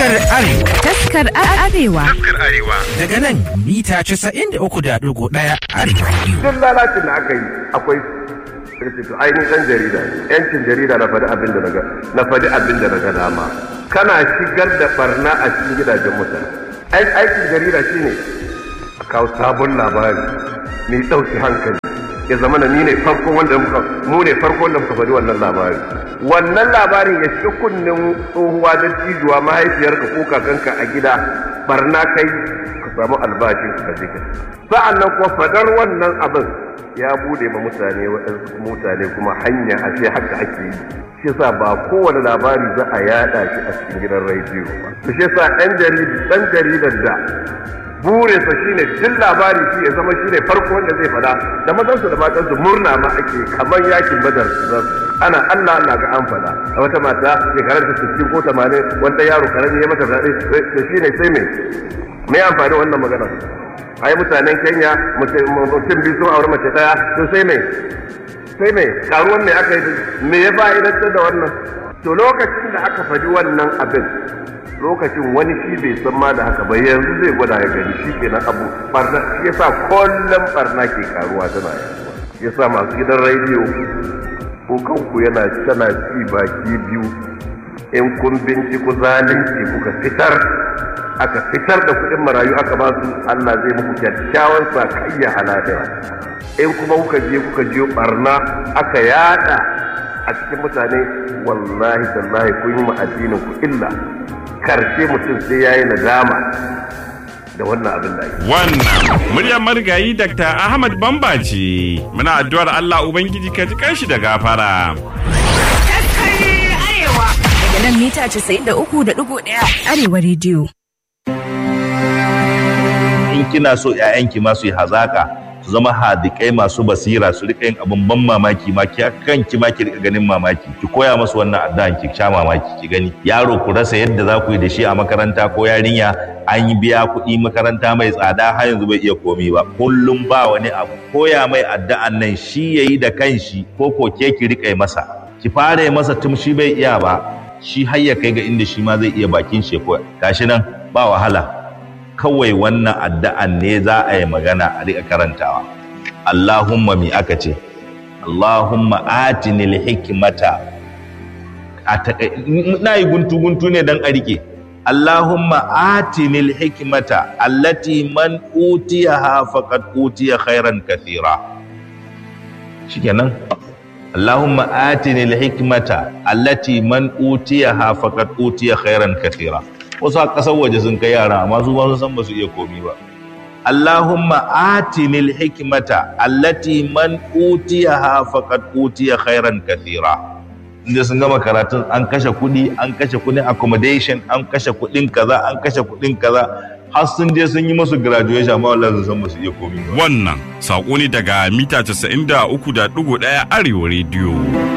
Taskar Arewa. Taskar Arewa. Taskar Arewa. Daga nan mita 93.1 Arewa Radio. Duk lalacin da aka yi akwai to ainihin ɗan jarida ne. Yancin jarida na faɗi abin da naga na faɗi abin da naga dama. Kana shigar da barna a cikin gidajen mutane. Aikin jarida shine a kawo sabon labari mai ɗauki hankali. ya zama da ni ne farko wanda muka mu ne farko wanda muka faɗi wannan labari wannan labarin ya shi kunnen tsohuwa da cijuwa mahaifiyarka ko kakanka a gida barna kai ka samu albashin ka je ka sa'an nan kuma fadar wannan abin ya bude ma mutane waɗansu mutane kuma hanya a ce haka ake yi shi sa ba kowane labari za a yada shi a cikin gidan rediyo ba to shi sa ɗan jaridar da burinsa shine duk labari shi ya zama shine farko wanda zai fada da mazansu da matansu murna ma ake kamar yakin badar ana Allah Allah ga an fada a wata mata shekarar ta 60 ko 80 wanda yaro karami ya mata zaɓe to shine sai me me amfani wannan magana ai mutanen Kenya mutum biyu sun aure mace daya to sai me sai me karuwan me aka yi me ya fa'idantar da wannan to lokacin da aka faɗi wannan abin lokacin wani shi bai san ma da haka ba yanzu zai gwada ya gani shi kenan abu barna shi yasa kullum barna ke karuwa tana yaduwa yasa masu gidan rediyo ko kanku yana tana ci baki biyu in kun binciko zalunci kuka fitar aka fitar da kuɗin marayu aka ba su Allah zai muku kyakkyawan sakayya halaliya in kuma kuka je kuka je barna aka yada a cikin mutane wallahi tallahi kun yi ma addinin ku illa karshe mutum sai yayi nadama da wannan abin da ake. Wannan muryar marigayi Dr. Ahmad Bamba ce. Muna addu'ar Allah Ubangiji ka ji kanshi da gafara. Daga nan mita 93.1 Arewa Radio. In kina so 'ya'yanki ma su yi hazaka su zama hadikai masu basira su rika yin abin ban mamaki ma ki kanki ma ki rika ganin mamaki ki koya musu wannan addu'an ki sha mamaki ki gani yaro ku rasa yadda za ku yi da shi a makaranta ko yarinya an yi biya kuɗi makaranta mai tsada har yanzu bai iya komi ba kullum ba wani abu koya mai addu'an nan shi yayi da kanshi ko ko ke ki rika masa ki fara yi masa tun shi bai iya ba shi har ya kai ga inda shi ma zai iya bakin shi ko gashi nan ba wahala kawai wannan addu'an ne za a yi magana a riƙa karantawa. Allahumma mi aka ce, Allahumma atinil hikimata, na yi guntu-guntu ne don a riƙe. Allahumma atinil hikimata, allati man utiya ha faqad utiya khairan kathira. Shikenan. Allahumma atinil hikimata, allati man utiya ha faqad utiya khairan kathira. wasu a ƙasar waje sun kai yara amma su ba su san ba su iya komi ba Allahumma atinil hikmata allati man utiyaha faqad utiya khairan kathira inda sun gama karatun an kashe kuɗi an kashe kuɗin accommodation an kashe kuɗin kaza an kashe kuɗin kaza har sun je sun yi musu graduation amma wallahi sun san ba su iya komi ba Wannan saƙo ne daga mita 93.1 Arewa Radio.